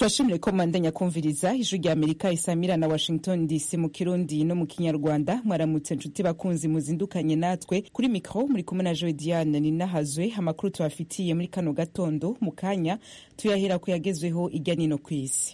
turashimire ko mwandanya kumviriza ijwi rya amerika isamira na washington dc mu kirundi no mu kinyarwanda mwaramutse nshuti bakunzi muzindukanye natwe kuri mikro muri kumwe na joe diane ninahazwe amakuru tubafitiye muri kano gatondo mu kanya tuyahera ku yagezweho irya nino ku isi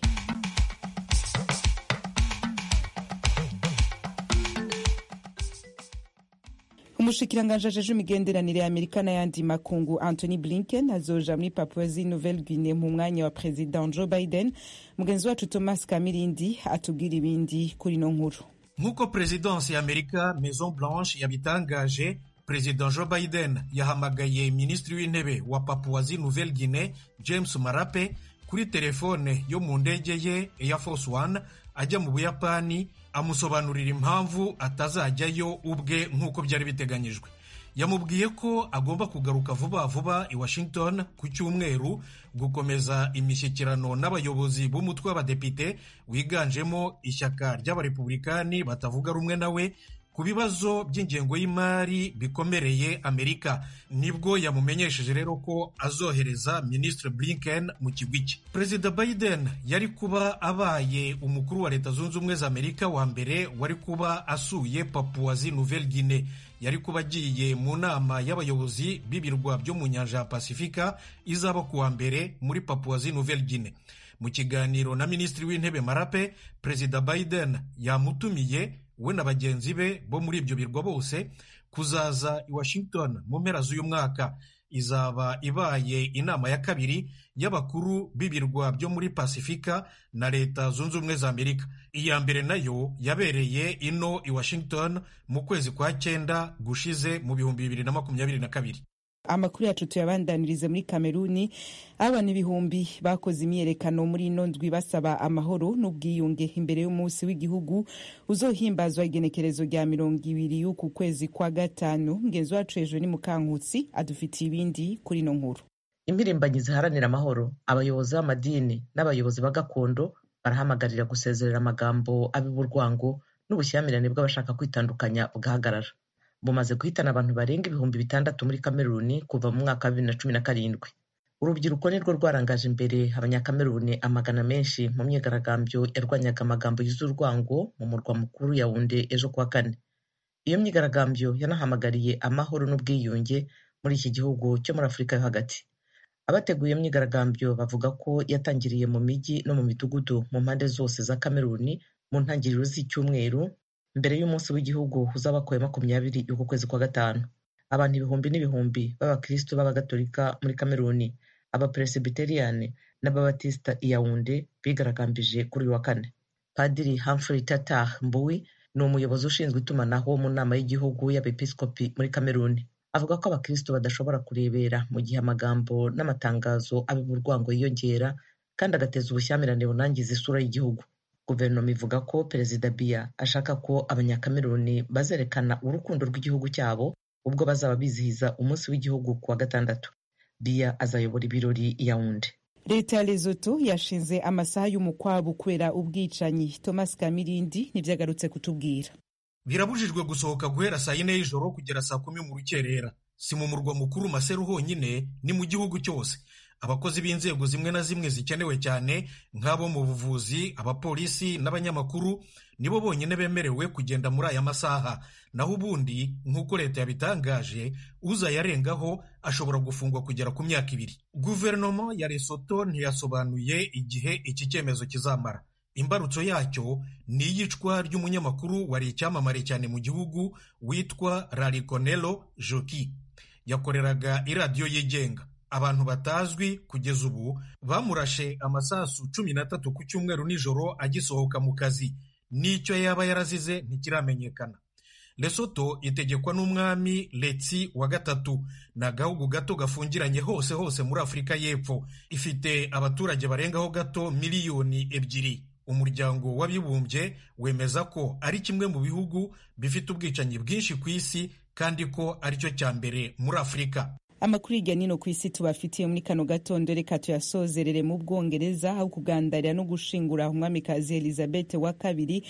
umushikiranganji ajeje imigenderanire ya amerika n'ayandi makungu anthony blinken azoja muri papouasie nouvelle guinee mu mwanya wa president joe biden mugenzi wacu thomas kamirindi atubwira ibindi kuri ino nkuru nk'uko perezidansi ya amerika maison blanche yabitangaje perezida joe biden yahamagaye minisitiri w'intebe wa papouasie nouvelle guinee james marape kuri telefone yo mu ndege ye air force one ajya mu buyapani amusobanurira impamvu atazajyayo ubwe nk'uko byari biteganyijwe yamubwiye ko agomba kugaruka vuba vuba i washington ku cyumweru gukomeza imishyikirano n'abayobozi b'umutwe w'abadepite wiganjemo ishyaka ry'abarepublikani batavuga rumwe nawe ku bibazo by'ingengo y'imari bikomereye amerika nibwo yamumenyesheje rero ko azohereza minisitiri blinken mu kigwi cye perezida biden yari kuba abaye umukuru wa leta zunze ubumwe za amerika wa mbere wari kuba asuye papuwazi nouvelle guinee yari kuba agiye mu nama y'abayobozi b'ibirwa byo mu nyanja ya pasifika izaba ku wa mbere muri papuwazi nouvelle guinee mu kiganiro na minisitiri w'intebe marape perezida biden yamutumiye we na bagenzi be bo muri ibyo birwa bose kuzaza i washington mu mpera z'uyu mwaka izaba ibaye inama ya kabiri y'abakuru b'ibirwa byo muri pasifika na leta zunze ubumwe za amerika iya mbere nayo yabereye ino i washington mu kwezi kwa cyenda gushize mu bihumbi bibiri na makumyabiri na kabiri amakuru yacu tuyabandanirize muri kameruni abana ibihumbi bakoze imyiyerekano muri ino ndwi basaba amahoro n'ubwiyunge imbere y'umunsi w'igihugu uzohimbazwa igenekerezo rya mirongo ibiri y'uku kwezi kwa gatanu mugenzi wacu hejuru ni mukankutsi adufitiye ibindi kuri ino nkuru impirimbanyi ziharanira amahoro abayobozi b'amadini n'abayobozi ba gakondo barahamagarira gusezerera amagambo ab'uburwango n'ubushyamirane bw'abashaka kwitandukanya bugahagarara bumaze guhitana abantu barenga ibihumbi bitandatu muri kameruni kuva mu mwaka wa bibiri na cumi na karindwi urubyiruko nirwo rwarangaje imbere abanyakameruni amagana menshi mu myigaragambyo yarwanyaga amagambo yuzuye urwango mu murwa mukuru yawunde ejo kuwa kane iyo myigaragambyo yanahamagariye amahoro n'ubwiyunge muri iki gihugu cyo muri afurika yo hagati abateguye iyo myigaragambyo bavuga ko yatangiriye mu mijyi no mu midugudu mu mpande zose za kameruni mu ntangiriro z'icyumweru mbere y'umunsi w'igihugu uzaba ku ya makumyabiri y'uku kwezi kwa gatanu abantu ibihumbi n'ibihumbi b'abakristo b'abagatolika muri kameruni abaperesibiteriyani n'ababatisita iyawunde bigaragambije kuri uyu wa kane padiri humphrey tatah mbuwi ni umuyobozi ushinzwe itumanaho mu nama y'igihugu y'abepiskopi muri kameruni avuga ko abakristo badashobora kurebera mu gihe amagambo n'amatangazo ab'uburwango yiyongera kandi agateza ubushyamirane bunangiza isura y'igihugu guverinoma ivuga ko perezida biya ashaka ko abanyakameruni bazerekana urukundo rw'igihugu cyabo ubwo bazaba bizihiza umunsi w'igihugu ku wa gatandatu biya azayobora ibirori yawundi leta ya lesoto yashinze amasaha y'umukwabu kubera ubwicanyi thomas kamirindi nibyo agarutse kutubwira birabujijwe gusohoka guhera saa yine y'ijoro kugera saa kumi mu rukerera si mu murwa mukuru maseru honyine ni mu gihugu cyose abakozi b'inzego zimwe na zimwe zikenewe cyane nk'abo mu buvuzi abapolisi n'abanyamakuru nibo bonyine bemerewe kugenda muri aya masaha naho ubundi nk'uko leta yabitangaje uzayarengaho ashobora gufungwa kugera ku myaka ibiri guverinoma ya lesoto ntiyasobanuye igihe iki cyemezo kizamara imbarutso yacyo ni iyicwa ry'umunyamakuru wari icyamamare cyane mu gihugu witwa rarikonelo joki yakoreraga iradiyo yigenga abantu batazwi kugeza ubu bamurashe amasasu cumi n'atatu ku cyumweru nijoro agisohoka mu kazi n'icyo yaba yarazize ntikiramenyekana lesoto itegekwa n'umwami letsi wa gatatu ni agahugu gato gafungiranye hose hose muri afurika y'epfo ifite abaturage barengaho gato miliyoni ebyiri umuryango w'abibumbye wemeza ko ari kimwe mu bihugu bifite ubwicanyi bwinshi ku isi kandi ko aricyo cya mbere muri afurika amakuru hirya nino ku isi tubafitiye muri kano gatondo reka tuyasozerere mu bwongereza aho kugandarira no gushingura umwamikazi elizabeth wa kabiri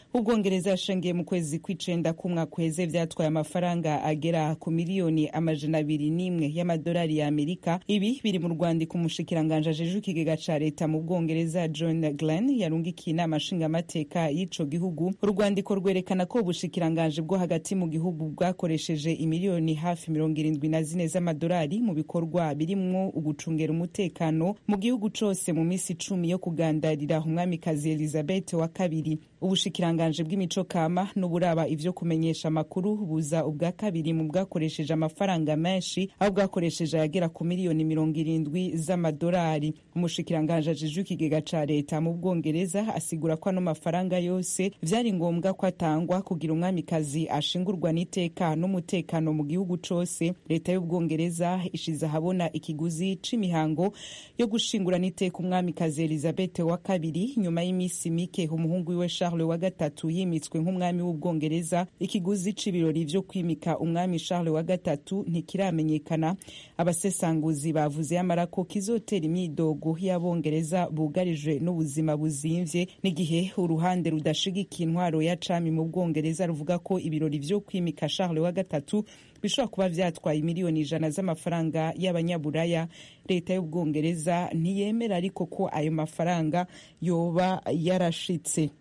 ubwongereza yashengiye mu kwezi kw'icenda k'umwaka uheze vyatwaye amafaranga agera ku miliyoni amajana abiri n'imwe y'amadolari ya amerika ibi biri mu rwandiko umushikiranganje ajejwe ikigega ca leta mu bwongereza john glenn yarungikiye inama nshingamateka y'ico gihugu urwandiko rwerekana ko ubushikiranganje bwo hagati mu gihugu bwakoresheje imiliyoni hafi mirongo irindwi na zine z'amadolari mu bikorwa birimwo ugucungera umutekano mu gihugu cose mu misi icumi yo kugandarira umwamikazi elizabeth wa kabiri ubushikiranganje bw'imico kama n'uburaba ivyo kumenyesha amakuru buza ubwa kabiri mu bwakoresheje amafaranga menshi aho bwakoresheje ayagera ku miliyoni mirongo irindwi z'amadolari umushikiranganje ajejwe ikigega ca leta mu bwongereza asigura ko ano mafaranga yose vyari ngombwa ko atangwa kugira umwamikazi ashingurwa n'iteka n'umutekano mu gihugu cose leta y'ubwongereza ishize ahabona ikiguzi c'imihango yo gushingura n'iteka umwamikazi elizabeth wa kabiri nyuma y'imisi mike umuhungu wiwe charles wa gatatu yimitswe nk'umwami w'ubwongereza ikiguzi c'ibirori vyo kwimika umwami charles wa gatatu ntikiramenyekana abasesanguzi bavuze yamara ko kizotera imyidogo y'abongereza bugarijwe n'ubuzima buzimvye n'igihe uruhande rudashigikiye intwaro ya cami mu bwongereza ruvuga ko ibirori vyo kwimika charles wa gatatu bishobora kuba vyatwaye miliyoni ijana z'amafaranga y'abanyaburaya leta y'ubwongereza ntiyemera ariko ko ayo mafaranga yoba yarashitse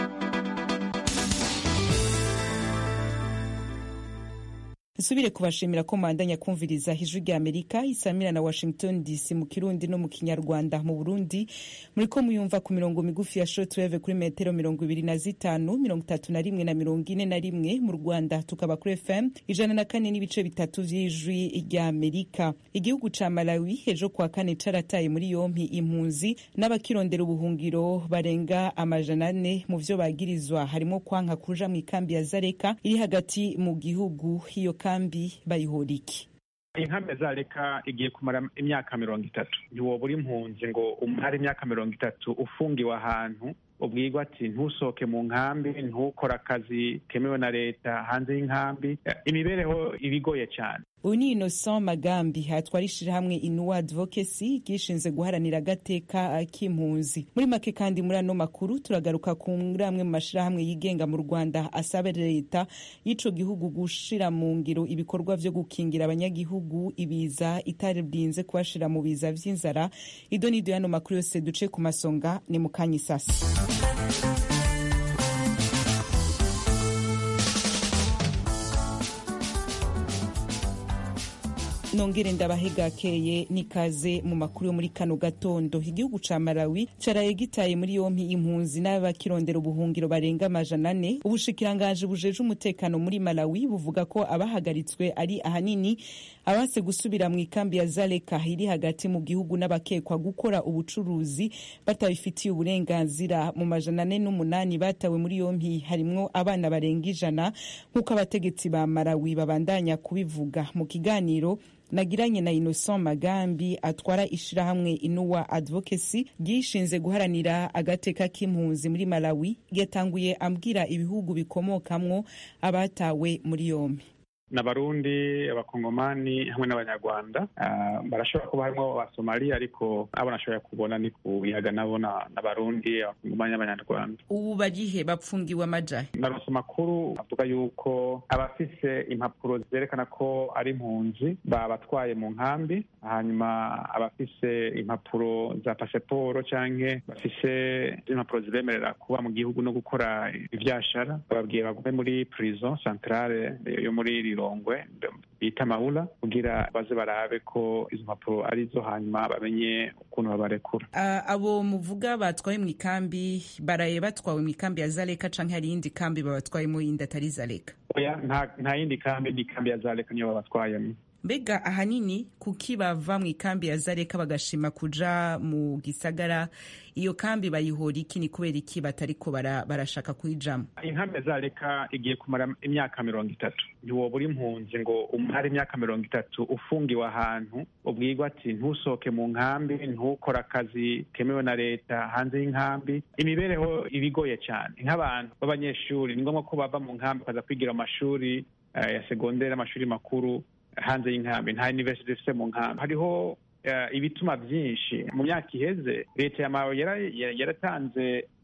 nsubire kubashimira ko mwandanya kumviriza ijwi rya amerika isamira na washington dc mu kirundi no mu kinyarwanda mu burundi muri ko muyumva ku mirongo migufi ya shortwave kuri metero mirongo ibiri na zitanu mirongo itatu na rimwe na mirongo ine na rimwe mu rwanda tukaba kuri fm ijana na kane n'ibice bitatu vy'ijwi rya amerika igihugu ca malawi ejo kwa kane carataye muri yompi impunzi n'abakirondera ubuhungiro barenga amajana ane mu vyo bagirizwa harimo kwanka kuja mu ikambi ya zareka iri hagati mu gihugu iyo kambi bayihora iki inkambi zareka igiye kumara imyaka mirongo itatu ntiwoba uri impunzi ngo umare imyaka mirongo itatu ufungiwe ahantu ubwirwa ati ntusohoke mu nkambi ntukore akazi kemewe na leta hanze y'inkambi imibereho ibigoye cyane uyu ni innocent magambi hatwara ishirahamwe inuwa advocacy ryishinze guharanira agateka k'impunzi muri make kandi muri ano makuru turagaruka kuri amwe mu mashirahamwe yigenga mu rwanda asaba leta y'ico gihugu gushira mu ngiro ibikorwa vyo gukingira abanyagihugu ibiza itarinze kubashira mu biza vy'inzara ido n'ido y'ano makuru yose duce ku masonga ni mu kanya isasi nongere ndabahegakeye n'ikaze mu makuru yo muri kano gatondo igihugu ca malawi caraye gitaye muri yompi impunzi n'abakirondera ubuhungiro barenga amajana ane ubushikiranganji bujeje umutekano muri malawi buvuga ko abahagaritswe ari ahanini abase gusubira mu ikambi ya zaleka iri hagati mu gihugu n'abakekwa gukora ubucuruzi batabifitiye uburenganzira mu majana ane n'umunani batawe muri yompi harimwo abana barenga ijana nk'uko abategetsi ba malawi babandanya kubivuga mu kiganiro nagiranye na Innocent Magambi atwara ishirahamwe Inuwa Advocacy ryishinze guharanira agateka k'impunzi muri Malawi yatanguye ambwira ibihugu bikomokamwo abatawe muri yombi n'abarundi abakongomani hamwe n'abanyarwanda uh, barashobora kuba harimo abasomali ariko abo nashoboye kubona ni ku biyaga nabo n'abarundi abakongomani n'abanyarwanda ubu barihe bapfungiwe amajahe narose amakuru avuga yuko abafise impapuro zerekana ko ari impunzi babatwaye mu nkambi hanyuma abafise impapuro za pasiporo canke bafise impapuro zibemerera kuba mu gihugu no gukora ivyashara bababwiye bagume muri prison centrale yo muri rirongwe bita mawula kugira baze barabe ko izo mpapuro arizo hanyuma bamenye ukuntu babarekura uh, abo muvuga batwaye mu ikambi baraye batwawe mu ikambi ya zaleka canke hari iyindi kambi babatwayemo yindi atari zaleka oya nta yindi kambi ni ikambi ya zaleka niyo babatwayemo mbega ahanini kuki bava mu ikambi ya zareka bagashima kuja mu gisagara iyo kambi bayihora iki ni kubera iki batariko barashaka kuyijamo inkambi ya zareka igiye kumara imyaka mirongo itatu ntiwoba uri impunzi ngo umare imyaka mirongo itatu ufungiwe ahantu ubwirwa ati ntusohoke mu nkambi ntukore akazi kemewe na leta hanze y'inkambi imibereho ibigoye cyane nk'abantu b'abanyeshuri ni ngombwa ko bava mu nkambi bakaza kwigira amashuri ya segonderi amashuri makuru hanze y'inkambi nta university ifite mu nkambi hariho ibituma byinshi mu myaka iheze leta ya malawi yaratanze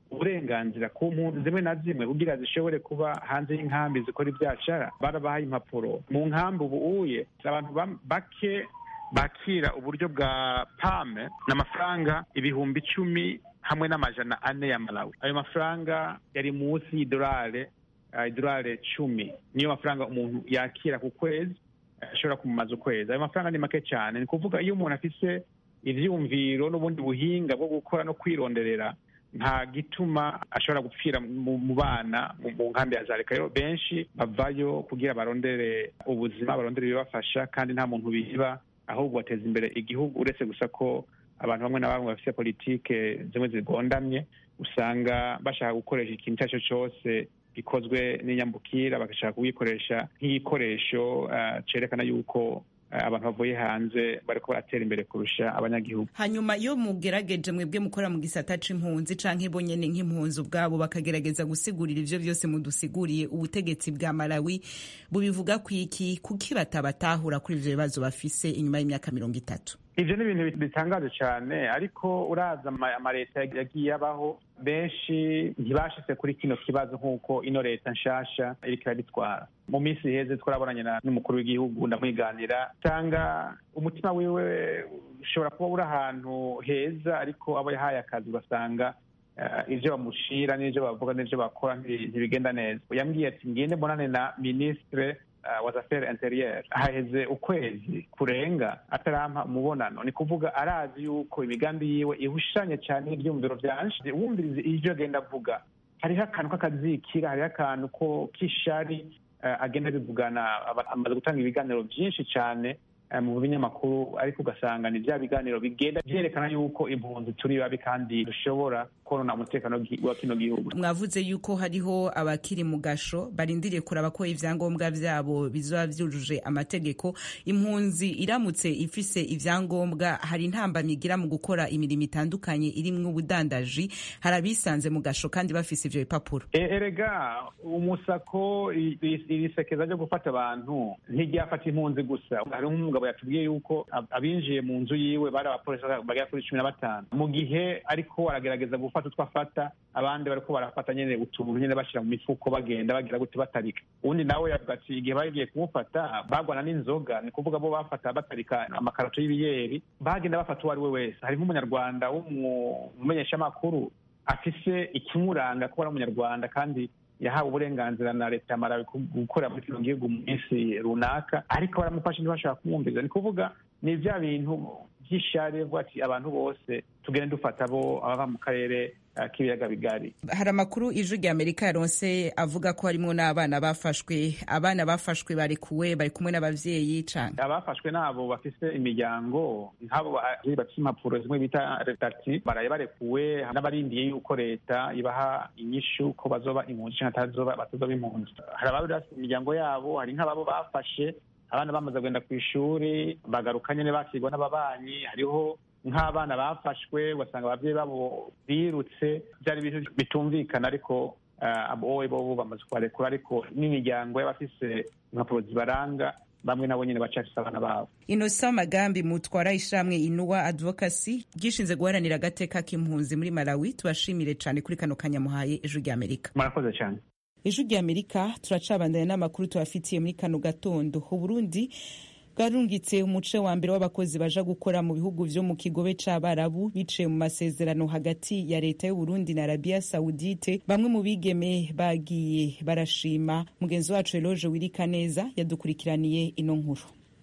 uburenganzira ku mpunzi zimwe na zimwe kugira zishobore kuba hanze y'inkambi zikora ibyashara barabahaye impapuro mu nkambi ubu uye abantu bake bakira uburyo bwa pame ni amafaranga ibihumbi icumi hamwe n'amajana ane ya malawi ayo mafaranga yari munsi y'idolari idolari cumi niyo mafaranga umuntu yakira ku kwezi ashobora kumumaza ukwezi ayo mafaranga ni make cyane ni kuvuga iyo umuntu afise ivyumviro n'ubundi buhinga bwo gukora no kwironderera nta gituma ashobora gupfira mu bana mu nkambi ya zareka rero benshi bavayo kugira barondere ubuzima barondere ibibafasha kandi nta muntu biba ahubwo bateza imbere igihugu uretse gusa ko abantu bamwe na bamwe bafite politike zimwe zigondamye usanga bashaka gukoresha ikintu icyo ari cyo cyose gikozwe n'inyambukira bagashaka kugikoresha nk'igikoresho cyerekana yuko abantu bavuye hanze bariko baratera imbere kurusha abanyagihugu hanyuma iyo mugerageje mwebwe mukora mu gisata c'impunzi canke bo nyene nk'impunzi ubwabo bakagerageza gusigurira ivyo vyose mudusiguriye ubutegetsi bwa malawi bubivuga kwiki kuki batabatahura kuri ivyo bibazo bafise inyuma y'imyaka mirongo itatu ivyo ni ibintu bitangaje cyane ariko uraza amaleta yagiye abaho benshi ntibashitse kuri kino kibazo nk'uko ino leta nshasha iriko irabitwara mu minsi iheze twarabonanye n'umukuru w'igihugu ndamwiganira usanga umutima wiwe ushobora kuba uri ahantu heza ariko abo yahaye akazi ugasanga ivyo bamushira n'ivyo bavuga n'ivyo bakora ntibigenda neza yambwiye ati ngende mbonane na ministre wa affaires intérieures haheze ukwezi kurenga atarampa umubonano ni kuvuga arazi yuko imigambi yiwe ihushanye cyane n'ibyumviro byanje wumvirize ivyo agenda avuga hariho akantu k'akazikira hariho akantu ko k'ishari agenda abivugana amaze gutanga ibiganiro byinshi cyane mu binyamakuru ariko ugasanga ni bya biganiro bigenda byerekana yuko impunzi turi babi kandi dushobora konona umutekano wa kino gihugu mwavuze yuko hariho abakiri mu gasho barindiriye kuraba ko ivyangombwa vyabo bizoba vyujuje amategeko impunzi iramutse ifise ivyangombwa hari intambamyi igira mu gukora imirimo itandukanye irimwo ubudandaji hari abisanze mu gasho kandi bafise ivyo bipapuro erega umusako iri sekeza ryo gufata abantu ntiryafata impunzi gusa hariho umugabo yatubwiye yuko abinjiye mu nzu yiwe bari abapolisi bagera kuri cumi na batanu mu gihe ariko aragerageza gufata utwo afata abandi bariko barafata nyene utuntu nyene bashira mu mifuko bagenda bagira gute batarika uwundi nawe yavuga ati igihe bagiye kumufata bagwana n'inzoga ni kuvuga bo bafata batarika amakarato y'ibiyeri bagenda bafata uwo ari we wese hari nk'umunyarwanda w'umumenyeshamakuru afise ikimuranga kuba ari umunyarwanda kandi yahawe uburenganzira na leta ya Malawi gukorera muri kino gihugu mu minsi runaka ariko baramufasha ntibashaka kumwumviza ni kuvuga ni vya bintu vy'ishari vuga ati abantu bose tugende dufata abo abava mu karere k'ibiyaga bigari hari amakuru ijwi rya amerika yaronse avuga ko harimwo n'abana bafashwe abana bafashwe barekuwe bari kumwe n'abavyeyi canke abafashwe nabo bafise imiryango nk'abo bafise impapuro zimwe bita retati baraye barekuwe n'abarindiye yuko leta ibaha inyishu ko bazoba impunzi canke batazoba impunzi hari abari bafise imiryango yabo hari nk'ababo bafashe abana bamaze kugenda ku ishuri bagaruka nyene bakirwa n'ababanyi hariho nk'abana bafashwe ugasanga ababyeyi babo birutse byari ibintu bitumvikana ariko wowe bo bamaze kubarekura ariko n'imiryango y'abafise impapuro zibaranga bamwe nabo nyine bacafise abana babo inosa magambi mutwara ishamwe inuwa advocacy ryishinze guharanira agateka k'impunzi muri malawi tubashimire cane kuri kano kanyamuhaye ejo ry'amerika murakoze cyane ejo ry'amerika turacabandanya n'amakuru tubafitiye muri kano gatondo uburundi bwarungitse umuce wa mbere w'abakozi baja gukora mu bihugu vyo mu kigobe c'abarabu biciye mu masezerano hagati ya leta y'uburundi na arabiya saudite bamwe mu bigeme bagiye barashima mugenzi wacu eloge wirika neza yadukurikiraniye ino nkuru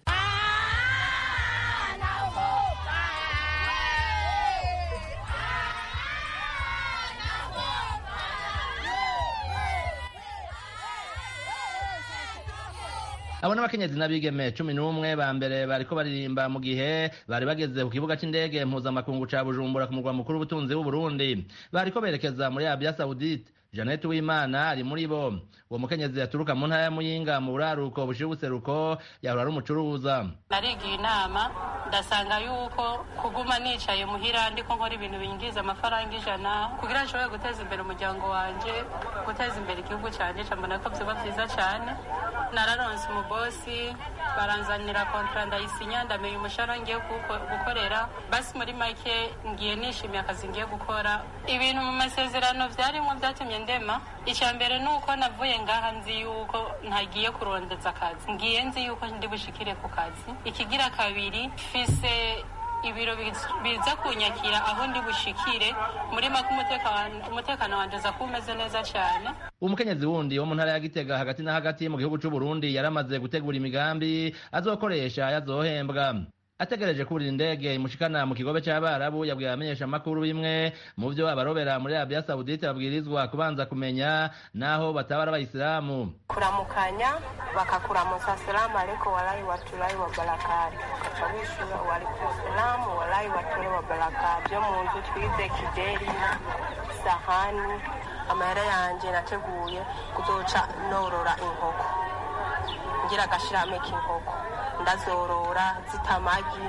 abo n'abakenyezi n'abigeme cumi n'umwe ba mbere bariko baririmba mu gihe bari bageze ku kibuga c'indege mpuzamakungu ca bujumbura ku murwa mukuru w'ubutunzi w'uburundi bariko berekeza muri arabia saudite Jeannette Uwimana ari muri bo uwo mukenyezi yaturuka mu ntara ya Muyinga mu buraruko bushira ubuseruko yahora ari umucuruza narigiye inama ndasanga yuko kuguma nicaye muhira ndiko nkora ibintu binjiza amafaranga ijana kugira nshobore guteza imbere umuryango wanje guteza imbere igihugu canje cambona ko vyoba vyiza cane nararonse umubosi baranzanira kontra ndayisinya ndamenya umushahara ngiye gukorera basi muri make ngiye nishimiye akazi ngiye gukora ibintu mu masezerano vyarimwo vyatumye ndema icya mbere ni uko navuye ngaha nzi yuko ntagiye kurondeza akazi ngiye nzi yuko ndi bushikire ku kazi ikigira kabiri mfise ibiro biza kunyakira aho ndi bushikire muri make umutekano wanje uza kuba umeze neza cyane umukenyezi wundi wo mu ntara ya gitega hagati na hagati mu gihugu c'u Burundi yaramaze gutegura imigambi azokoresha yazohembwa ategereje kurira indege imushikana mu kigobe c'abarabu yabwiye abamenyesha amakuru bimwe mu vyo abarobera muri Arabia Saudite babwirizwa kubanza kumenya naho batabara abayisilamu kuramukanya bakakuramutsa assalamu alaikum walahi watulahi wa barakatu ukaca wishura waalaikum salamu walahi watulahi wa barakatu vyo mu nzu twize kideri sahani amahera yanje nateguye kuzoca norora inkoko ngira agashirame k'inkoko ndazorora zita amagi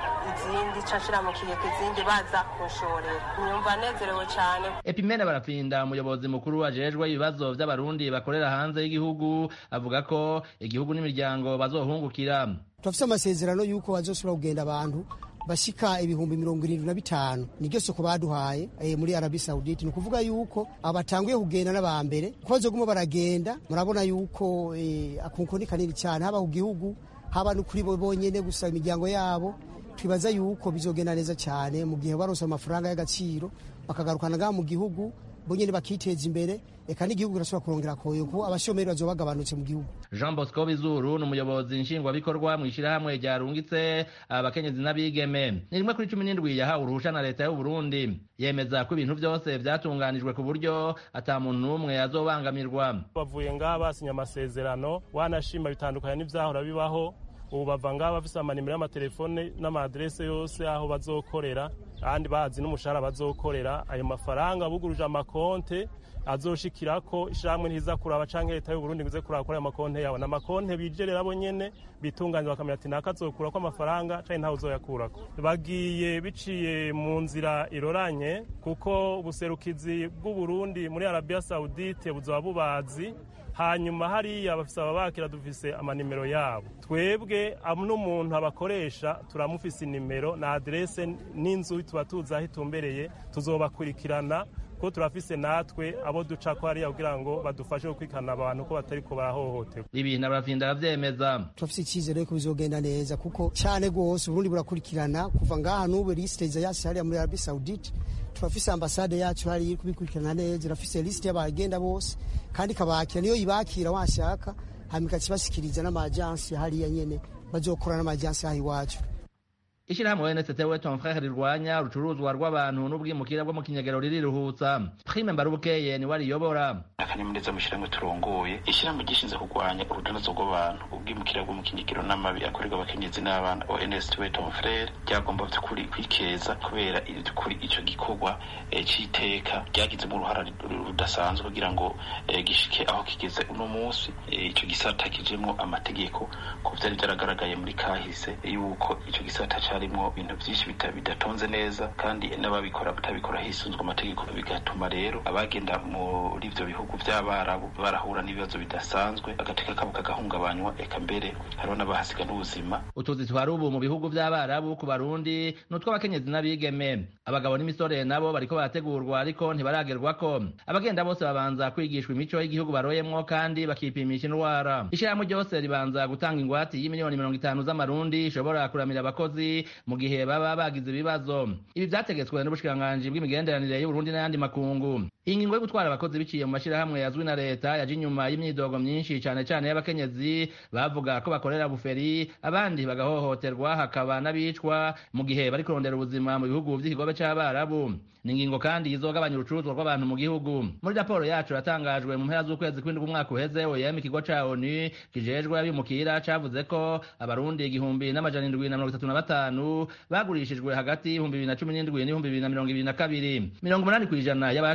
izindi nshira mu kigega izindi baza kunshorera nyumva nezerewe cyane epimene barapfinda umuyobozi mukuru ajejwe ibibazo vy'abarundi bakorera hanze y'igihugu avuga ko igihugu n'imiryango bazohungukira turafise amasezerano y'uko bazosubira kugenda abantu bashika ibihumbi mirongo irindwi na bitanu niryo soko baduhaye e, muri Arabi Saudite ni ukuvuga yuko abatanguye kugenda n'abambere ko bazoguma baragenda murabona yuko e, akunko ni kanini cyane haba ku gihugu haba no kuri bo bonyene gusa imiryango yabo twibaza yuko bizogenda neza cyane mu gihe baronse amafaranga y'agaciro bakagarukana ngaha mu gihugu bonyene bakiteza imbere eka n'igihugu kirashobora kurongera koyo kuko abashomeri bazoba bagabanutse mu gihugu Jean Bosco Bizuru ni umuyobozi nshingwabikorwa mu ishirahamwe ryarungitse abakenyezi n'abigeme ni rimwe kuri cumi n'indwi yahawe uruhusha na leta y'u Burundi yemeza ko ibintu byose vyatunganijwe ku buryo ata muntu n'umwe azobangamirwa bavuye ngaha basinya amasezerano wanashima bitandukanye n'ivyahora bibaho ubu bava ngaha bafise amanimero y'amatelefone n'amaadrese yose aho bazokorera kandi bazi n'umushahara bazokorera ayo mafaranga buguruje amakonte azoshikirako ishamwe ntiza kuraba canke leta y'u Burundi ngize kuraba kuri ayo makonte yawe n'amakonte bijerera bo nyene bitunganya bakamenya ati naka azokurako amafaranga canke ntawe uzoyakurako bagiye biciye mu nzira iroranye kuko ubuserukizi bw'u Burundi muri Arabia Saudite buzoba bubazi hanyuma hariya bafise ababakira dufise amanimero yabo twebwe n'umuntu abakoresha turamufise inimero na adrese n'inzu tuba tuzi aho itumbereye tuzobakurikirana ko turafise natwe abo duca ko hariya kugira ngo badufashe gukurikirana abantu ko batariko barahohoterwa ibi nabarafinda aravyemeza turafise icyizere ko bizogenda neza kuko cyane rwose uburundi burakurikirana kuva ngaha n'ubu lisite yasi hariya muri arabi saudite turafise ambasade yacu hariya iri kubikurikirana neza irafise lisite y'abagenda bose kandi ikabakira niyo ibakira washaka hanyuma ikakibashikiriza n'amajansi hariya nyene bazokora n'amajansi aha iwacu ishirahamwe NST we ton frère rirwanya urucuruzwa rw'abantu n'ubwimukira bwo mu kinyagero ririruhutsa prime mbarubukeye ni wariyobora akanyamuneza mu ishyirahamwe turongoye ishyirahamwe gishinzwe kurwanya urudanazo rw'abantu ubwimukira bwo mu kinyagero n'amabi akorerwa abakenyezi n'abana ONST we ton frère ryagomba by'ukuri kwikeza kubera kuri ico gikorwa c'iteka ryagizemo uruhara rudasanzwe kugira ngo gishike aho kigeze uno munsi ico gisata kijemwo amategeko ko vyari vyaragaragaye muri kahise yuko ico gisata harimwo ibintu byinshi bidatonze neza kandi n'ababikora batabikora hisunzwe amategeko bigatuma rero abagenda muri ibyo bihugu by'abarabu barahura n'ibibazo bidasanzwe agateka kabo kagahungabanywa eka mbere hariho n'abahasiga n'ubuzima utuzi twari ubu mu bihugu by'abarabu ku barundi ni utw'abakenyezi n'abigeme abagabo n'imisore nabo bariko barategurwa ariko ntibaragerwako abagenda bose babanza kwigishwa imico y'igihugu baroyemwo kandi bakipimisha indwara ishyirahamwe ryose ribanza gutanga ingwate y'imiliyoni mirongo itanu z'amarundi ishobora kuramira abakozi mu gihe baba bagize ibibazo ibi vyategetswe n'ubushikiranganji bw'imigenderanire y'uburundi n'ayandi makungu iyi ngingo yo gutwara abakozi biciye mu mashirahamwe yazwi na leta yaje inyuma y'imyidogo myinshi cane cane y'abakenyezi bavuga ko bakorera buferi abandi bagahohoterwa hakaba n'abicwa mu gihe bari kurondera ubuzima mu bihugu vy'ikigobe c'abarabu ni ingingo kandi izogabanya urucuruzwa rw'abantu mu gihugu muri raporo yacu yatangajwe mu mpera z'ukwezi kw'indwi umwaka uheze oyem ikigo ca onu kijejwe abimukira cavuze ko abarundi igihumbi n'amajana indwi na mirongo itatu na batanu bagurishijwe hagati y'ibihumbi bibiri na cumi n'indwi n'ibihumbi bibiri na mirongo ibiri na kabiri mirongo umunani kw'ijana y'abacurujwe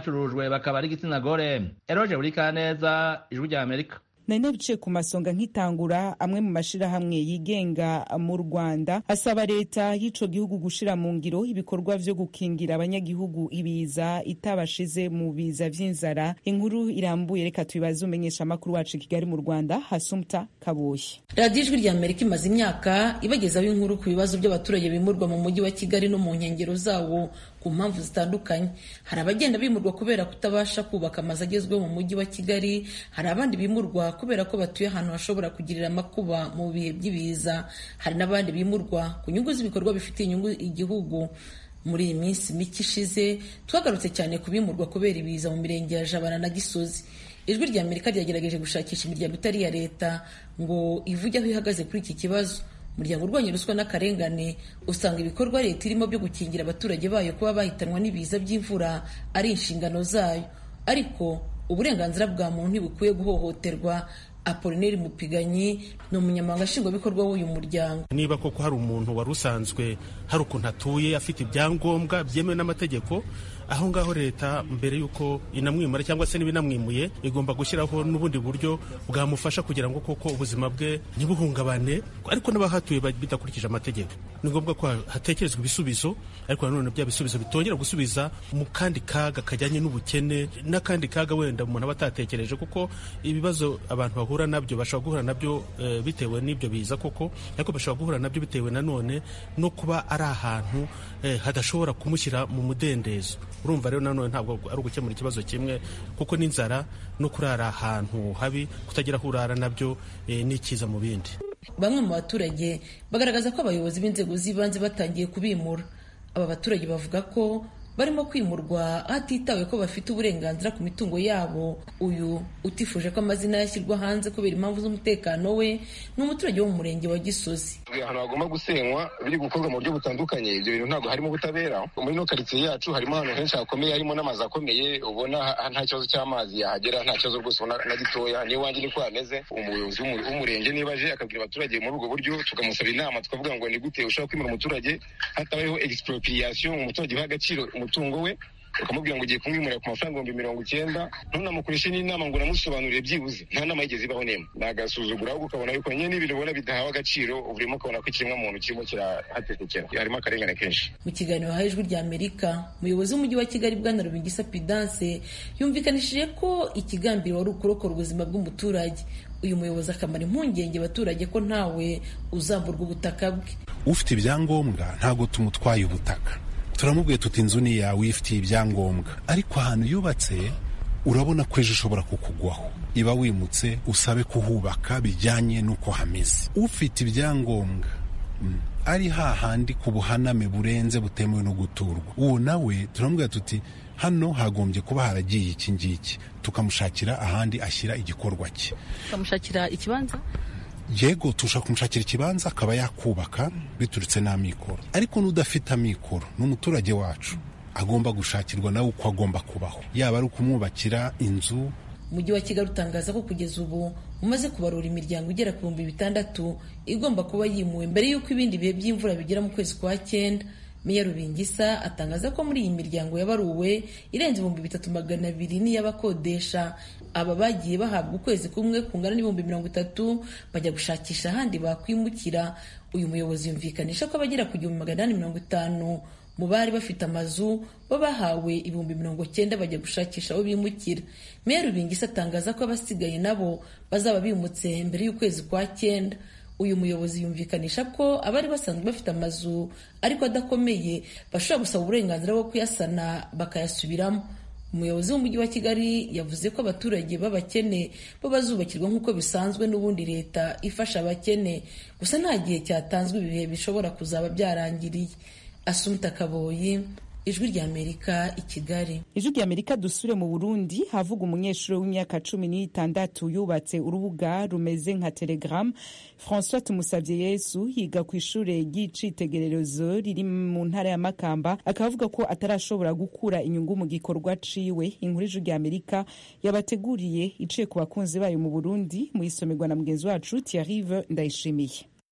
abanyurujwe bakaba ari igitsina gore eroje buri kaneza ijwi rya amerika nari nabicaye ku masonga nkitangura amwe mu mashirahamwe yigenga mu rwanda asaba leta y'ico gihugu gushira mu ngiro ibikorwa vyo gukingira abanyagihugu ibiza itabashize mu biza vy'inzara inkuru irambuye reka tubibaze umenyesha amakuru wacu i kigali mu rwanda hasumta kaboyi radiyo ijwi rya amerika imaze imyaka ibagezaho inkuru ku bibazo by'abaturage bimurwa mu mujyi wa kigali no mu nkengero zawo ku mpamvu zitandukanye hari abagenda bimurwa kubera kutabasha kubaka amazu agezweho mu mujyi wa kigali hari abandi bimurwa kubera ko batuye ahantu hashobora kugirira amakuba mu bihe by'ibiza hari n'abandi bimurwa ku nyungu z'ibikorwa bifitiye inyungu igihugu muri iyi minsi mike ishize twagarutse cyane ku bimurwa kubera ibiza mu mirenge ya jabana na gisozi ijwi rya amerika ryagerageje gushakisha imiryango itari iya leta ngo ivuge aho ihagaze kuri iki kibazo umuryango urwanya ruswa n'akarengane usanga ibikorwa leta irimo byo gukingira abaturage bayo kuba bahitanwa n'ibiza by'imvura ari inshingano zayo ariko uburenganzira bwa muntu ntibukwiye guhohoterwa apolineri mupiganyi ni umunyamabanga nshingwabikorwa w'uyu muryango niba koko hari umuntu wari usanzwe hari ukuntu atuye afite ibyangombwa byemewe n'amategeko aho ngaho leta mbere y'uko inamwimura cyangwa se n'ibinamwimuye igomba gushyiraho n'ubundi buryo bwamufasha kugira ngo koko ubuzima bwe ntibuhungabane ariko n'abahatuye bidakurikije amategeko ni ngombwa ko hatekerezwa ibisubizo ariko nanone bya bisubizo bitongera gusubiza mu kandi kaga kajyanye n'ubukene n'akandi kaga wenda umuntu aba atatekereje kuko ibibazo abantu bahura nabyo bashobora guhura nabyo e, bitewe n'ibyo biza koko ariko bashobora guhura nabyo bitewe nanone no kuba ari ahantu e, hadashobora kumushyira mu mudendezo urumva rero nanone ntabwo ari ugukemura ikibazo kimwe kuko n'inzara no kurara ahantu habi kutagira aho urara nabyo e, ni ikiza mu bindi bamwe mu baturage bagaragaza ko abayobozi b'inzego z'ibanze batangiye kubimura aba baturage bavuga ko barimo kwimurwa hatitawe ko bafite uburenganzira ku mitungo yabo uyu utifuje ko amazina yashyirwa hanze kubera impamvu z'umutekano we ni umuturage wo mu murenge wa gisozi ahantu hagomba gusenywa biri gukorwa mu buryo butandukanye ibyo bintu ntabwo harimo ubutabera muri ino karitsiye yacu harimo ahantu henshi hakomeye harimo n'amazu akomeye ubona nta kibazo cy'amazi yahagera nta kibazo rwose ubona na gitoya n'iwanjye niko hameze umuyobozi w'umurenge niba aje akabwira abaturage muri ubwo buryo tukamusaba inama tukavuga ngo ni gute ushobora kwimura umuturage hatabayeho expropriation umuturage uha agaciro umutungo we ukamubwira ngo ugiye kumwimurira ku mafaranga ibihumbi mirongo icyenda ntunamukoreshe n'inama ngo unamusobanurire byibuze nta nama yigeze ibaho n'imwe ni agasuzuguro ahubwo ukabona yuko nyine n'ibintu ubona bidahawe agaciro urimo ukabona ko ikiremwamuntu kirimo kirahatekekera harimo akarengane kenshi mu kiganiro haha ijwi rya amerika umuyobozi w'umujyi wa kigali bwana rubingisa pidanse yumvikanishije ko ikigambiro wari ukurokora ubuzima bw'umuturage uyu muyobozi akamara impungenge abaturage ko ntawe uzamburwa ubutaka bwe ufite ibyangombwa ntabwo tumutwaye ubutaka turamubwiye tuti inzu ni yawe uyifitiye ibyangombwa ariko ahantu yubatse urabona ko ejo ushobora kukugwaho iba wimutse usabe kuhubaka bijyanye n'uko hameze ufite ibyangombwa ari hahandi ku buhaname burenze butemewe no guturwa uwo nawe turamubwira tuti hano hagombye kuba haragiye iki ngiki tukamushakira ahandi ashyira igikorwa cye tukamushakira ikibanza yego tushaka kumushakira ikibanza akaba yakubaka biturutse n'amikoro ariko n'udafite amikoro ni umuturage wacu agomba gushakirwa nawe uko agomba kubaho yaba ari ukumwubakira inzu umujyi wa kigali utangaza ko kugeza ubu umaze kubarura imiryango igera ku bihumbi bitandatu igomba kuba yimuwe mbere y'uko ibindi bihe by'imvura bigera mu kwezi kwa cyenda meya rubingisa atangaza ko muri iyi miryango yabaruwe irenze ibihumbi bitatu magana abiri n'iy'abakodesha aba bagiye bahabwa ukwezi kumwe kungana n'ibihumbi mirongo itatu bajya gushakisha ahandi bakwimukira uyu muyobozi yumvikanisha ko abagera ku gihumbi magana inani mirongo itanu mu bari bafite amazu bo bahawe ibihumbi mirongo cyenda bajya gushakisha aho bimukira meya rubingisa atangaza ko abasigaye nabo bazaba bimutse mbere y'ukwezi kwa cyenda uyu muyobozi yumvikanisha ko abari basanzwe bafite amazu ariko adakomeye bashobora gusaba uburenganzira bwo kuyasana bakayasubiramo umuyobozi w'umujyi wa kigali yavuze ko abaturage b'abakene bo bazubakirwa nk'uko bisanzwe n'ubundi leta ifasha abakene gusa nta gihe cyatanzwe ibihe bishobora kuzaba byarangiriye asumta kaboyi ijwi ry'amerika i kigali ijwi ry'amerika dusure mu burundi havuga umunyeshuri w'imyaka cumi n'itandatu yubatse urubuga rumeze nka telegram francois tumusabye yesu yiga ku ishuri ry'icitegererezo riri mu ntara ya makamba akaba avuga ko atarashobora gukura inyungu mu gikorwa ciwe inkuru ijwi ry'amerika yabateguriye iciye ku bakunzi bayo mu burundi mu isomerwa na mugenzi wacu tiarive ndayishimiye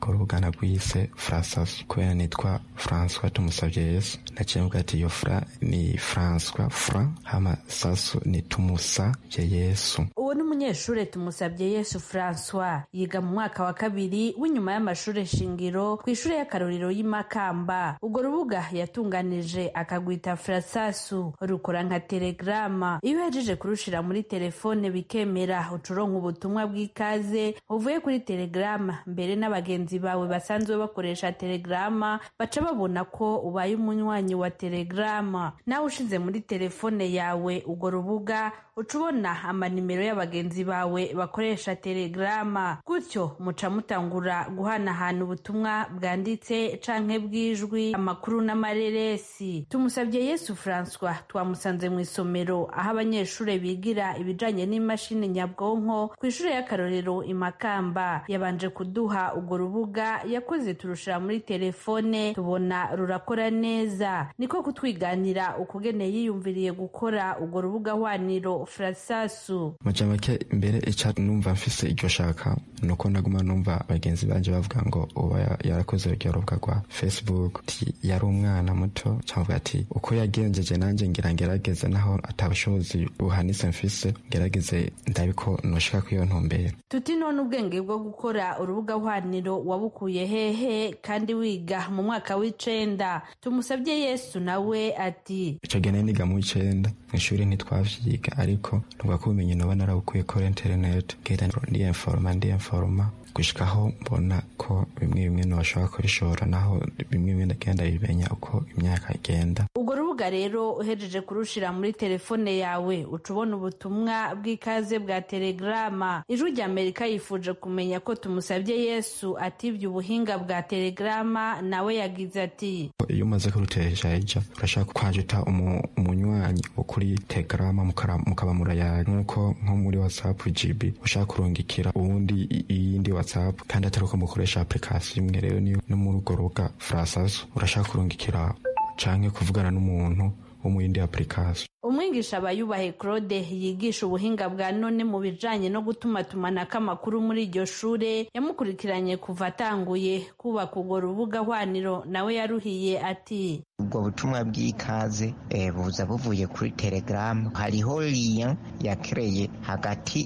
ku rubuga nagwise frasasu kubera nitwa françois tumusabye yesu naciye mvuga ati iyo fra ni françois fra hama sasu ni tumusabye yesu uwo ni umunyeshuri tumusabye yesu francois yiga mu mwaka wa kabiri w'inyuma y'amashuri shingiro ku ishuri y'akarorero y'imakamba urwo rubuga yatunganije akagwita frasasu rukora nka telegrama iyo uhejeje kurushira muri telefone bikemera ucuronka ubutumwa bw'ikaze uvuye kuri telegrama mbere n'abagenzi bawe basanzwe bakoresha telegrama baca babona ko ubaye umunywanyi wa telegrama nawe ushize muri telefone yawe urwo rubuga uca ubona amanimero y'abagenzi bawe bakoresha telegrama gutyo muca mutangura guhanahana ubutumwa bwanditse canke bw'ijwi amakuru n'amareresi tumusabye yesu francois twamusanze mu isomero aho abanyeshuri bigira ibijanye n'imashini nyabwonko ku ishuri y'akarorero imakamba yabanje kuduha urwo rubuga yakoze turushira muri telefone tubona rurakora neza niko kutwiganira ukugene yiyumviriye gukora urwo rubuga hwaniro frasasu maja make mbere ica numva mfise iryo shaka nuko naguma numva bagenzi banje bavuga ngo uba yarakoze uryo rubuga rwa facebook ti yari umwana muto cavuga ati uko yagenjeje nanje ngira ngerageze naho atabushobozi buhanitse mfise ngerageze ndabiko noshika kw'iyo ntumbero tuti none ubwenge bwo gukora urubuga hwaniro wabukuye hehe kandi wiga mu mwaka w'icenda tumusabye yesu nawe ati ico gene niga mu w'icenda mw'ishuri ntitwavyiga ariko nubwo ko ubumenyi noba narabukuye kuri internet ngenda ndiyenforoma ndiyenforoma gushikaho mbona ko bimwe bimwe ntibashobora kubishora naho bimwe bimwe ndagenda bimenya uko imyaka igenda urwo rubuga rero uhejeje kurushira muri telefone yawe uca ubona ubutumwa bw'ikaze bwa telegrama ijwi rya amerika yifuje kumenya ko tumusabye yesu atibye ubuhinga bwa telegrama nawe yagize ati iyo umaze kurutesha ija urashaka kwajuta umunywanyi wo kuri telegrama mukaba murayaga nk'uko nko muri whatsapp gb ushaka kurungikira uwundi iyindi whatsapp kandi atari uko mukoresha application imwe rero niyo no muri urwo rubuga frasazo urashaka kurungikira canke kuvugana n'umuntu wo mu yindi application umwigisha bayubahe claude yigisha ubuhinga bwa none mu bijanye no gutumatumanako amakuru muri iryo shure yamukurikiranye kuva atanguye kubaka urwo rubuga hwaniro nawe yaruhiye ati ubwo butumwa bw'ikaze buza buvuye kuri telegaramu hariho liya yakereye hagati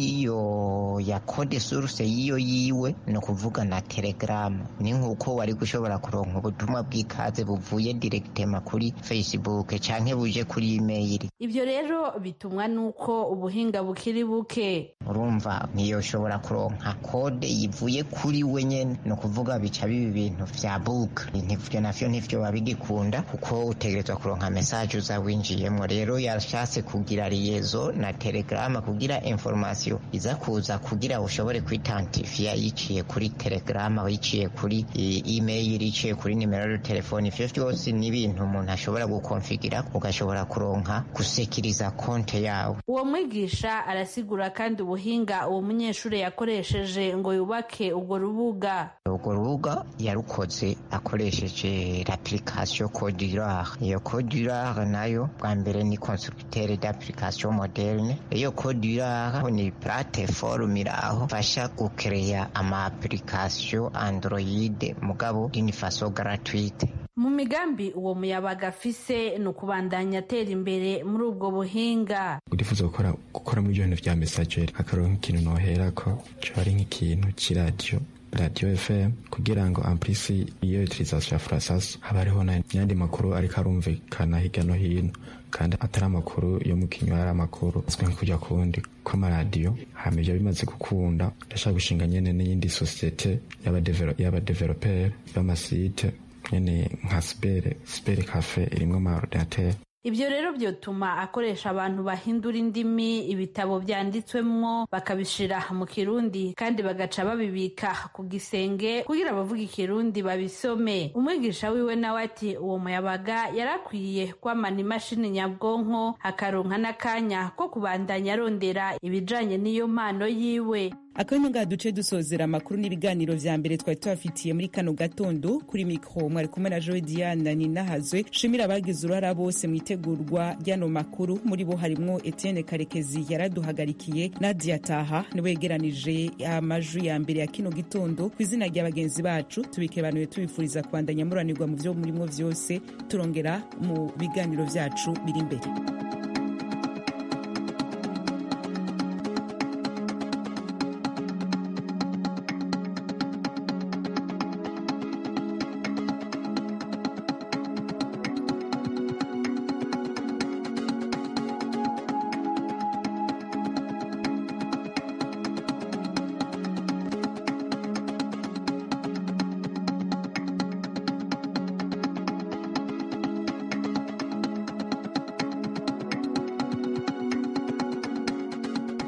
y'iyo ya kode source y'iyo yiwe ni ukuvuga na telegaramu ni nk'uko wari gushobora kuronka ubutumwa bw'ikaze buvuye direkitema kuri facebook canke buje kuri email ivyo rero bitumwa n'uko ubuhinga bukiri buke urumva ntiyoshobora kuronka kode yivuye kuri we nyene ni ukuvuga bica biba ibintu vya book ivyo navyo ntivyo babigikunda kuko utegerezwa kuronka message uza winjiyemwo rero yashatse kugira liyezo na telegrama kugira information iza kuza kugira ushobore kwitantifiya yiciye kuri telegrama yiciye kuri email yiciye kuri nimero ya telefone ivyo vyose ni ibintu umuntu ashobora gukonfigira ugashobora kuronka gusekiriza konte yawe uwo mwigisha arasigura kandi ubuhinga uwo munyeshuri yakoresheje ngo yubake urwo rubuga urwo rubuga yarukoze akoresheje l'application Codurare iyo Codurare nayo bwa mbere ni constructeur d'application moderne iyo Codurare ni plateforme iraho fasha gukereya ama application Android mugabo d'une façon gratuite mu migambi uwo muyabaga afise ni ukubandanya atera imbere muri ubwo buhinga urifuza gukora gukora muri ibyo bintu vya messageri akaronka ikintu noherako coba ari nk'ikintu c'iradiyo radio fm kugira ngo amplisi iyo utilisation ya frasasu haba hariho n'ayandi makuru ariko arumvikana hirya no hino kandi atari amakuru yo mu kinywa ari amakuru azwi nko kujya kuwundi kw'amaradiyo hama ivyo bimaze gukunda ndashaka gushinga nyene n'iyindi sosiyete y'abadeveloperi b'amasite nyene nka sibere sibere cafe irimwo amaordinateur ibyo rero byotuma akoresha abantu bahindura indimi ibitabo byanditswemwo bakabishira mu kirundi kandi bagaca babibika ku gisenge kugira abavuga ikirundi babisome umwigisha wiwe nawe ati uwo muyabaga yari akwiye kwamana imashini nyabwonko akaronka n'akanya ko kubandanya arondera ibijanye n'iyo mpano yiwe akanya ngaha duce dusozera amakuru n'ibiganiro vya mbere twari tubafitiye muri kano gatondo kuri mikro mwari kumwe na joe diana ninahazwe shimira abagize uruhara bose mu itegurwa ry'ano makuru muri bo harimwo etienne karekezi yaraduhagarikiye nadia taha niwe yegeranije amajwi ya mbere ya kino gitondo ku izina rya bagenzi bacu tubikebanuye tubifuriza kubandanya muranirwa mu vyo murimwo vyose turongera mu biganiro vyacu biri imbere